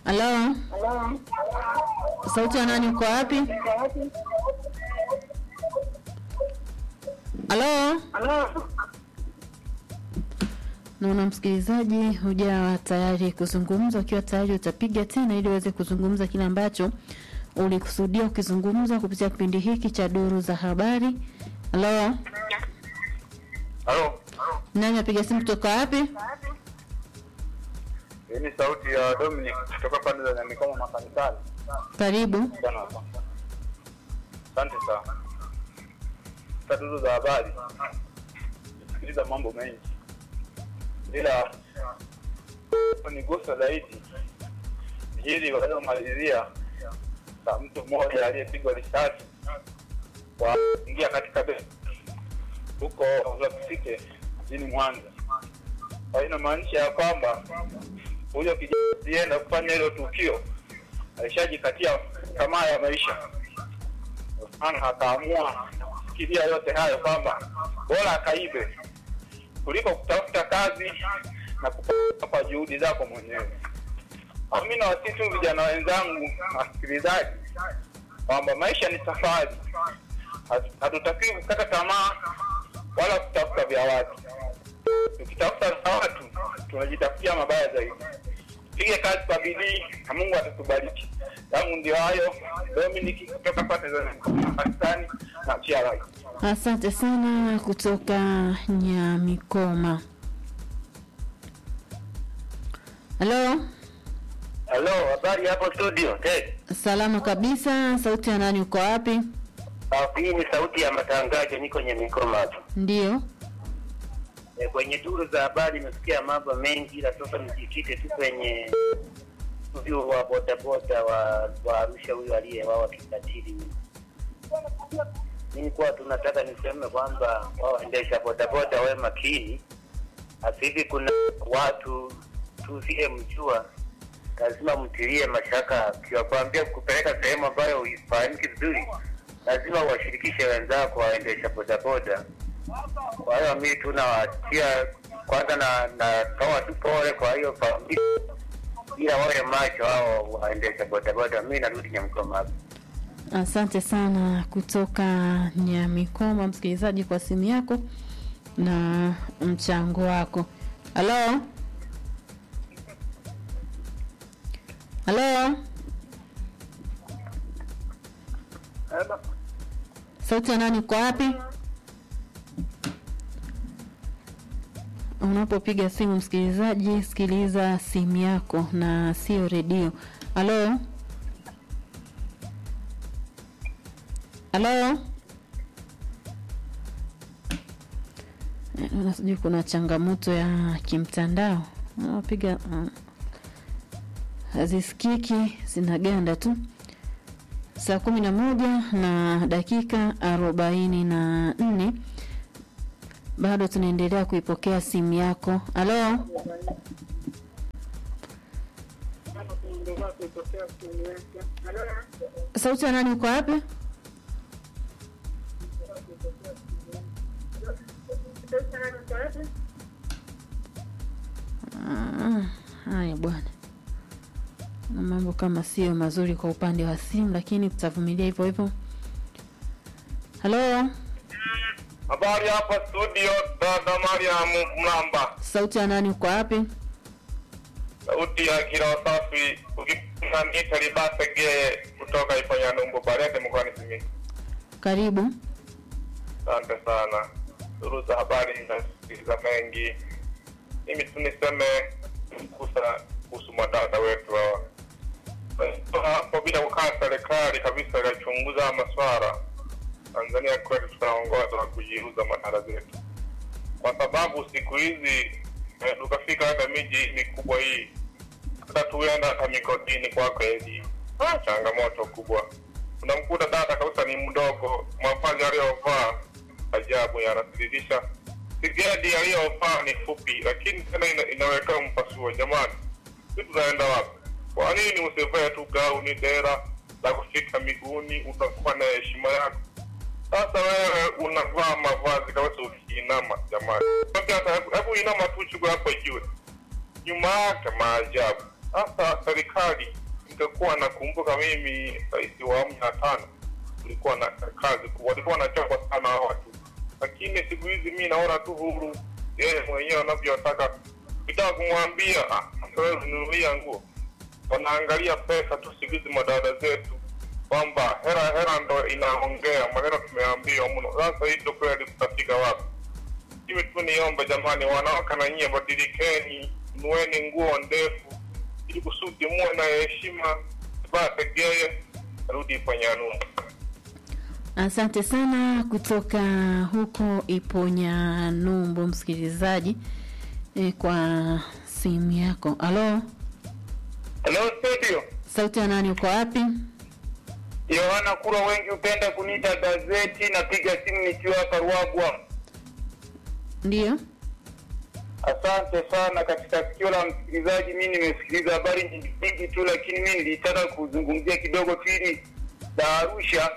Halo, sauti ya nani? Uko wapi? Halo, naona msikilizaji hujawa tayari kuzungumza. Ukiwa tayari utapiga tena ili uweze kuzungumza kile ambacho ulikusudia ukizungumza kupitia kipindi hiki cha duru za habari. Halo, Halo, nani apiga simu kutoka wapi? hii ni sauti ya Dominic kutoka pande za Nyamikoma makanisani. Karibu. Sana hapa. Asante sana. Taduru za habari. Sikiliza mambo mengi. Ila nigusa zaidi hili waliomalizia la mtu mmoja aliyepigwa risasi kwa kuingia katika benki huko Lapsike mjini Mwanza. Kwa hiyo inamaanisha ya kwamba huyo kijana alienda kufanya hilo tukio alishajikatia tamaa ya maisha, maana akaamua kufikiria yote hayo kwamba bora akaibe kuliko kutafuta kazi na kupata kwa juhudi zako mwenyewe. Au mimi nawasihi tu vijana wenzangu wasikilizaji kwamba maisha ni safari, Hatu- hatutakiwi kukata tamaa wala kutafuta vya watu. Tukitafuta vya watu tunajitafutia mabaya zaidi. Pige kazi kwa bidii na Mungu atatubariki. Yangu ndio hayo. Dominic kutoka pande za Pakistani na Chiarai. Asante sana kutoka Nyamikoma. Halo, Hello, habari hapo studio? Ted. salama kabisa. Sauti ya nani? Uko wapi? Hii ni sauti ya matangazo, niko Nyamikoma hapa. Ndio. E, kwenye duru za habari nimesikia mambo mengi, ila sasa nijikite tu kwenye huyu wa bodaboda wa, wa Arusha huyu aliyewawa kikatili. Mimi kwa tunataka niseme kwamba wao waendesha bodaboda wawe makini. Sasa hivi kuna watu tusiyemjua lazima mtilie mashaka, kiwakwambia kupeleka sehemu ambayo uifahamiki vizuri, lazima uwashirikishe wenzako waendesha bodaboda. Kwa hiyo mimi tu nawatia kwanza, na natoa tu pole kwa hiyo familia, ila wawe macho hao waendesha bodaboda. Mimi narudi Nyamkoma hapa. Asante sana kutoka Nyamikoma, msikilizaji, kwa simu yako na mchango wako. Halo, halo, sauti ya nani? Uko wapi? Unapopiga simu msikilizaji, sikiliza simu yako na sio redio. Halo, halo. Eh, naona sijui kuna changamoto ya kimtandao, napiga uh, hazisikiki, zinaganda tu. Saa kumi na moja na dakika arobaini na nne bado tunaendelea kuipokea simu yako. Halo, sauti ya nani? Uko wapi? Ah, Haya bwana, na mambo kama sio mazuri kwa upande wa simu, lakini tutavumilia hivyo hivyo. Halo, Habari hapa studio, dada Mariam Mlamba, sauti ya nani? Uko wapi? sauti ya kila safi, ukipenda niita Libase Geye kutoka Ipanyanumbu Barede mkoani Simiyu. Karibu. Asante sana. Duru za habari nasikiliza mengi. Mimi tu niseme kusa kuhusu madada wetu hawa Kwa hapo, bila kukaa serikali kabisa ikachunguza haya maswara, Tanzania kwetu tunaongoza na kujiuza madada zetu, kwa sababu siku hizi eh, tukafika hata miji mikubwa hii, hata tuenda hata migodini kwa kweli, ah, changamoto kubwa. Unamkuta dada kabisa ni mdogo, mavazi aliyovaa ajabu yanasiridisha. Sigedi aliyovaa ni fupi, lakini tena ina, inaweka mpasuo. Jamani, si tunaenda wapi? Kwa nini usivae tu gauni dera la kufika miguuni, utakuwa na heshima yako? Sasa wewe unavaa mavazi kabisa ukiinama, jamani, Sasa hata hebu- hebu inama tu chukua hapo juu, nyuma yake maajabu. Sasa serikali ingekuwa nakumbuka mimi rais wa awamu ya tano ulikuwa na kazi kubwa, walikuwa wanachapa sana hawa watu, lakini siku hizi mi naona tu huru yeye mwenyewe anavyotaka. Ukitaka kumwambia "Ah, sasa nunulia nguo, wanaangalia pesa tu. Siku hizi madada zetu kwamba hera hera ndo inaongea maneno, tumeambiwa mno. Sasa hii ndo kweli tutafika wapi? Hivi tu niombe jamani, wanawake na nyie badilikeni, nueni nguo ndefu ili kusudi muwe na heshima, bategeye rudi kwenye anua. Asante sana kutoka huko Iponya Numbu, msikilizaji e, kwa simu yako. Halo, Hello studio, sauti ya nani? Uko wapi? Yohana Kura, wengi hupenda kuniita gazeti. Napiga simu nikiwa hapa Ruagwa. Ndiyo, Asante sana. Katika sikio la msikilizaji, mi nimesikiliza habari nyingi nyingi tu, lakini mi nilitaka kuzungumzia kidogo tu hili la Arusha.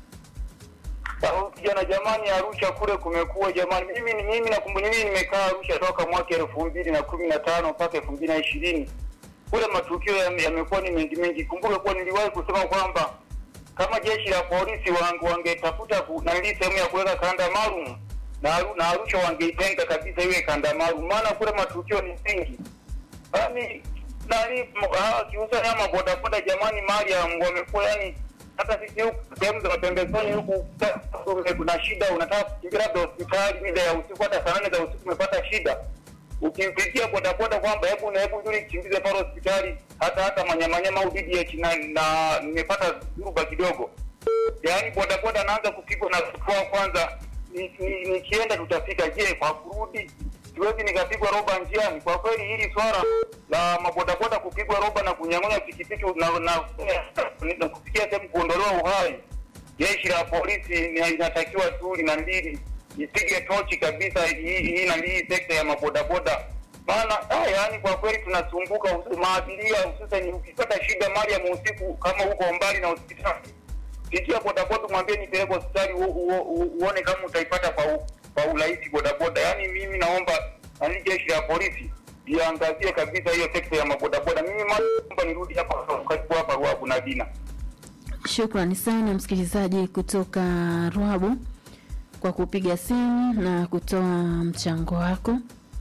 Sauti jana, jamani, Arusha kule kumekuwa jamani, mimi ni mimi nakumbuka, mimi nimekaa Arusha toka mwaka elfu mbili na kumi na tano mpaka elfu mbili na ishirini kule matukio yame- yamekuwa ni mengi mengi. Kumbuka kuwa niliwahi kusema kwamba kama jeshi la polisi wange- wangetafuta ku- nalii sehemu ya kuweka kanda maalum na Aru- na Arusha wangeitenga kabisa iwe kanda maalum, maana kule matukio ni mengi. Yaani nani m- hawa kiuza nyama bodaboda, jamani, mali ya wamekuwa yani, hata sisi huku sehemu za pembezoni huku ta- kuna shida, unataka kukimbia labda hospitali mida ya usiku, hata saa nane za usiku umepata shida ukimpigia bodaboda kwamba hebu na hebu njuri kimbize pale hospitali, hata hata manyamanyama au DDH na na nimepata dhuruba kidogo, yaani bodaboda anaanza kupigwa na kifua kwanza. Nikienda ni, nikienda tutafika. Je, kwa kurudi siwezi nikapigwa roba njiani? Kwa kweli hili swala la mabodaboda kupigwa roba na kunyang'anya pikipiki na, na, na kufikia sehemu kuondolewa uhai jeshi la polisi ni- inatakiwa tu lina mbili ipige tochi kabisa hii hii na hii sekta ya mabodaboda, maana ah, yaani kwa kweli tunasumbuka husu- maabiria, hususan ukipata shida mali ya usiku kama huko mbali na hospitali, pigia bodaboda, mwambie nipeleke hospitali, u- u- u- uone kama utaipata kwa u- kwa urahisi bodaboda. Yaani mimi naomba nani jeshi la polisi liangazie kabisa hiyo sekta ya mabodaboda. Mimi naomba nirudi hapa karibu hapa Ruabu na Dina. shukrani sana msikilizaji kutoka Rwabu kwa kupiga simu na kutoa mchango wako.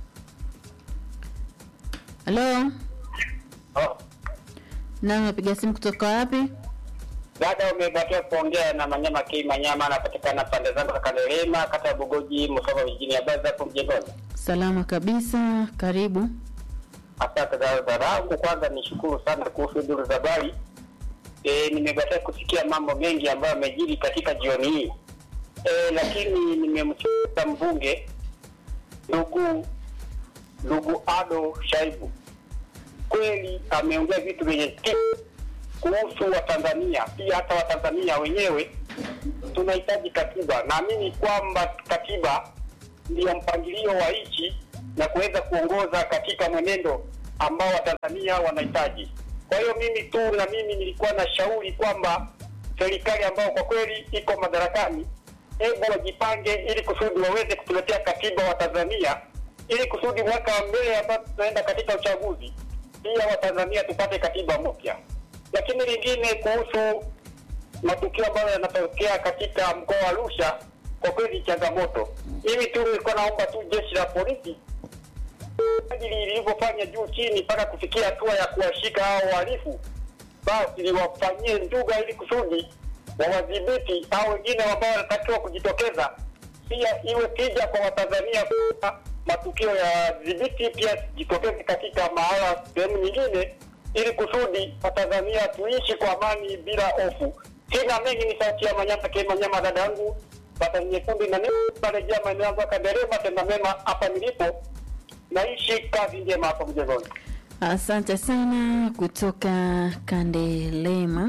Halo, Oh. na unapiga simu kutoka wapi? Dada, umebakia kuongea na Manyama K Manyama, anapatikana pande zangu za Kandelema, kata ya Bugoji, Musoma vijijini. Habari za hapo mjengoni? Salama kabisa, karibu. Asante dada zangu, kwanza nishukuru sana kuhusu duru za habari. E, nimebakia kusikia mambo mengi ambayo yamejiri katika jioni hii e, lakini nimemsikiliza mbunge ndugu ndugu Ado Shaibu, kweli ameongea vitu vyenye tija kuhusu Watanzania, pia hata Watanzania wenyewe tunahitaji katiba. Naamini kwamba katiba ndiyo mpangilio wa nchi na kuweza kuongoza katika mwenendo ambao Watanzania wanahitaji. Kwa hiyo mimi tu na mimi nilikuwa na shauri kwamba serikali ambayo kwa kweli iko madarakani, hebu wajipange ili kusudi waweze kutuletea katiba wa Tanzania, ili kusudi mwaka wa mbele ambao tunaenda katika uchaguzi, pia Watanzania tupate katiba mpya. Lakini lingine kuhusu matukio ambayo yanatokea katika mkoa wa Arusha, kwa kweli changamoto. Mimi tu nilikuwa naomba tu jeshi la polisi kadiri lilivyofanya juu chini mpaka kufikia hatua ya kuwashika hao wahalifu, basi liwafanyie nduga ili kusudi wawadhibiti au wengine ambao wanatakiwa kujitokeza, pia iwe tija kwa Watanzania kuwa matukio ya dhibiti pia jitokeze katika mahala sehemu nyingine, ili kusudi Watanzania tuishi kwa amani bila hofu. Sina mengi, ni sauti ya Manyama K Manyama, dada yangu pata nyekundu na narejea maeneo yangu ya Kanderema, tenda mema hapa nilipo naishi kazi njema hapo mjengoni. Asante sana kutoka Kandelema.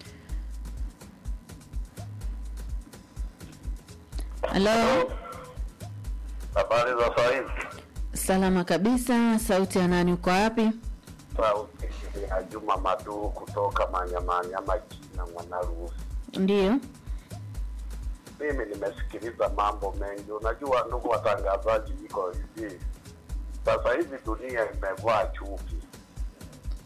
Halo, Habari za saa hizi? salama kabisa. Sauti ya nani? Uko wapi? Sauti ya Juma Maduu kutoka Manyamanyama China Mwanaruhusi. Ndiyo, Mimi nimesikiliza mambo mengi. Unajua ndugu watangazaji, iko hivi sasa hivi dunia imevaa chuki.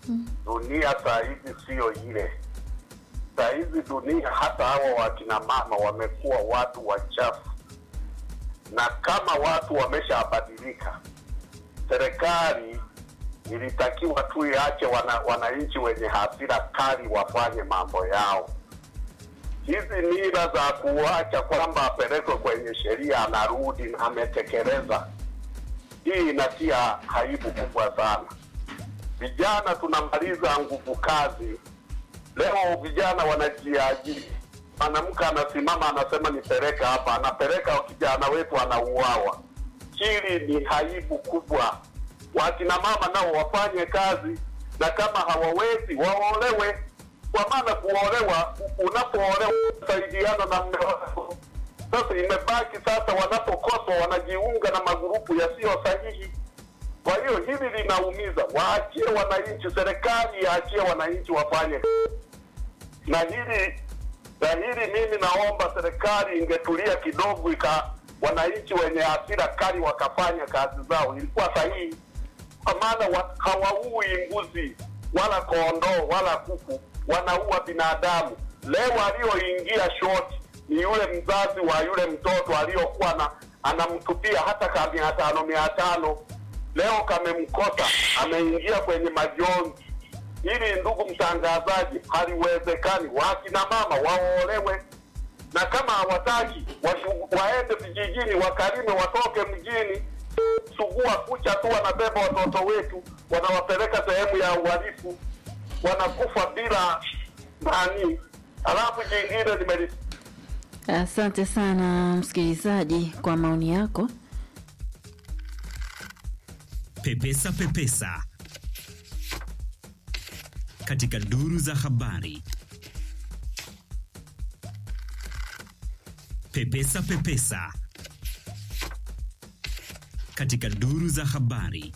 dunia saa hizi siyo ile. Saa hizi dunia, hata hawa wakina mama wamekuwa watu wachafu, na kama watu wameshabadilika, serikali ilitakiwa tu iache wana, wananchi wenye hasira kali wafanye mambo yao. Hizi mila za kuacha kwamba apelekwe kwenye sheria anarudi na ametekeleza, hii inatia aibu kubwa sana. Vijana tunamaliza nguvu kazi, leo vijana wanajiajiri. Mwanamke anasimama anasema nipeleka hapa, anapeleka kijana wetu anauawa. Hili ni aibu kubwa. Wakina mama nao wafanye kazi, na kama hawawezi waolewe, kwa maana kuolewa, unapoolewa usaidiana na mme wako. Sasa imebaki sasa, wanapokoswa wanajiunga na magurupu yasiyo sahihi. Kwa hiyo hili linaumiza. Waachie wananchi, serikali yaachie wananchi wafanye na hili na hili, mimi naomba serikali ingetulia kidogo, ika wananchi wenye hasira kali wakafanya kazi zao, ilikuwa sahihi, kwa maana wa, hawaui mbuzi wala kondoo wala kuku, wanaua binadamu. Leo aliyoingia shoti ni yule mzazi wa yule mtoto aliyokuwa na anamtupia hata ka mia tano mia tano leo kamemkosa, ameingia kwenye majonzi. Hili ndugu mtangazaji, haliwezekani. Wakina mama waolewe, na kama hawataki washu- waende vijijini, wakalime, watoke mjini. Sugua kucha tu, wanabeba watoto wetu, wanawapeleka sehemu ya uhalifu, wanakufa bila nani. Alafu jingine nimeli Asante sana msikilizaji kwa maoni yako. Pepesa Pepesa katika duru za habari. Pepesa Pepesa katika duru za habari.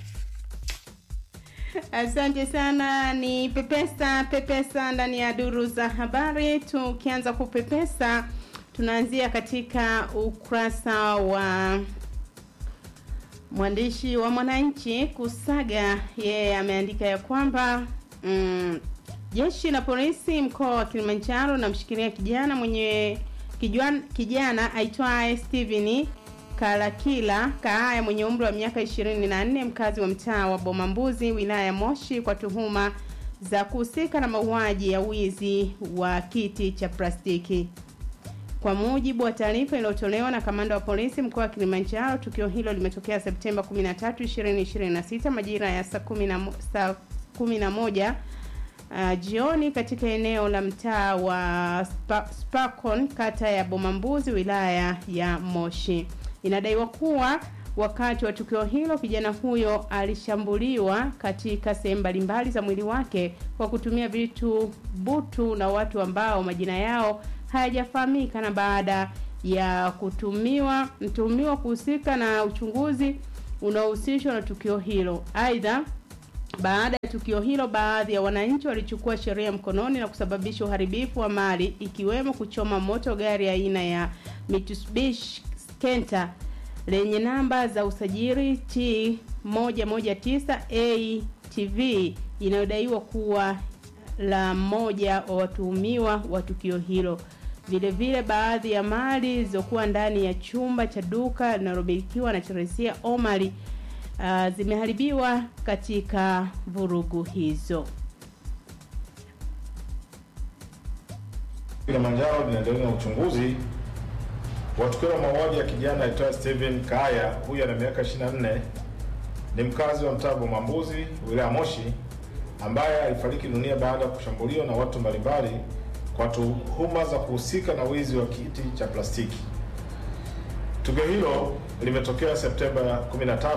Asante sana, ni pepesa pepesa ndani ya duru za habari. Tukianza kupepesa, tunaanzia katika ukurasa wa mwandishi wa Mwananchi Kusaga. Yeye ameandika ya kwamba mm, jeshi la polisi mkoa wa Kilimanjaro namshikilia kijana mwenye kijana, kijana aitwaye Steven Kalakila Kaaya mwenye umri wa miaka 24 mkazi wa mtaa wa Bomambuzi wilaya ya Moshi kwa tuhuma za kuhusika na mauaji ya wizi wa kiti cha plastiki. Kwa mujibu wa taarifa iliyotolewa na kamanda wa polisi mkoa wa Kilimanjaro, tukio hilo limetokea Septemba 13, 2026 majira ya saa 10 saa 11 uh, jioni katika eneo la mtaa wa Spa, Spakon kata ya Bomambuzi wilaya ya Moshi. Inadaiwa kuwa wakati wa tukio hilo kijana huyo alishambuliwa katika sehemu mbalimbali za mwili wake kwa kutumia vitu butu na watu ambao majina yao hayajafahamika, na baada ya kutumiwa mtuhumiwa kuhusika na uchunguzi unaohusishwa na tukio hilo. Aidha, baada ya tukio hilo, baadhi ya wananchi walichukua sheria mkononi na kusababisha uharibifu wa mali ikiwemo kuchoma moto gari aina ya Mitsubishi Kenta lenye namba za usajili T 119 ATV inayodaiwa kuwa la mmoja wa watuhumiwa wa tukio hilo. Vile vile baadhi ya mali zilizokuwa ndani ya chumba cha duka linalomilikiwa na Teresia Omari uh, zimeharibiwa katika vurugu hizo. Kilimanjaro linaendelea na uchunguzi wa tukio la mauaji ya kijana aitwaye Steven Kaya. Huyu ana miaka 24, ni mkazi wa mtaa Bomambuzi, wilaya ya Moshi, ambaye alifariki dunia baada ya kushambuliwa na watu mbalimbali kwa tuhuma za kuhusika na wizi wa kiti cha plastiki. Tukio hilo limetokea Septemba 13,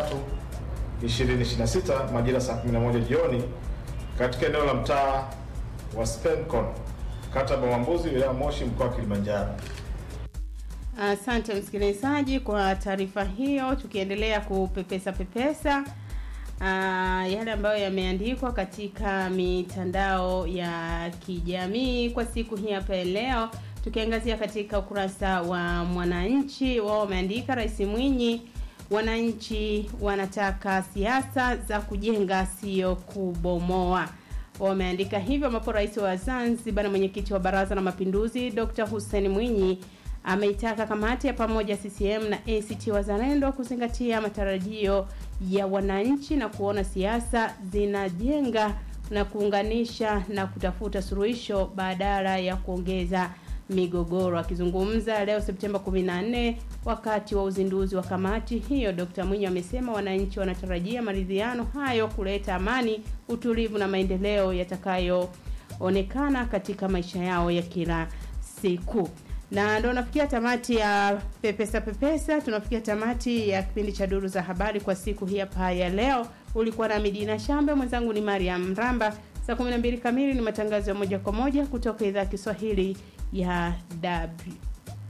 2026 majira saa 11 jioni katika eneo la mtaa wa Spencon, kata ya Bomambuzi, wilaya ya Moshi, mkoa wa Kilimanjaro. Asante msikilizaji kwa taarifa hiyo. Tukiendelea kupepesa pepesa uh, yale ambayo yameandikwa katika mitandao ya kijamii kwa siku hii hapa leo, tukiangazia katika ukurasa wa Mwananchi, wao wameandika Rais Mwinyi wananchi wanataka siasa za kujenga sio kubomoa wameandika hivyo ambapo rais wa zanzibar na mwenyekiti wa baraza la mapinduzi dr hussein mwinyi ameitaka kamati ya pamoja ccm na act wazalendo kuzingatia matarajio ya wananchi na kuona siasa zinajenga na kuunganisha na kutafuta suluhisho badala ya kuongeza migogoro. Akizungumza leo Septemba 14 wakati wa uzinduzi wa kamati hiyo, Dr. Mwinyi amesema wananchi wanatarajia maridhiano hayo kuleta amani, utulivu na maendeleo yatakayoonekana katika maisha yao ya kila siku. Na ndo nafikia tamati ya pepesa pepesa, tunafikia tamati ya kipindi cha duru za habari kwa siku hii hapa ya leo. Ulikuwa na Midina Shambe, mwenzangu ni Mariam Mramba. Saa 12 kamili ni matangazo ya moja kwa moja kutoka idhaa ya Kiswahili ya W.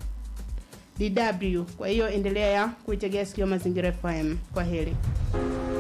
DW. Kwa hiyo endelea kuitegea sikio Mazingira FM. Kwa heri.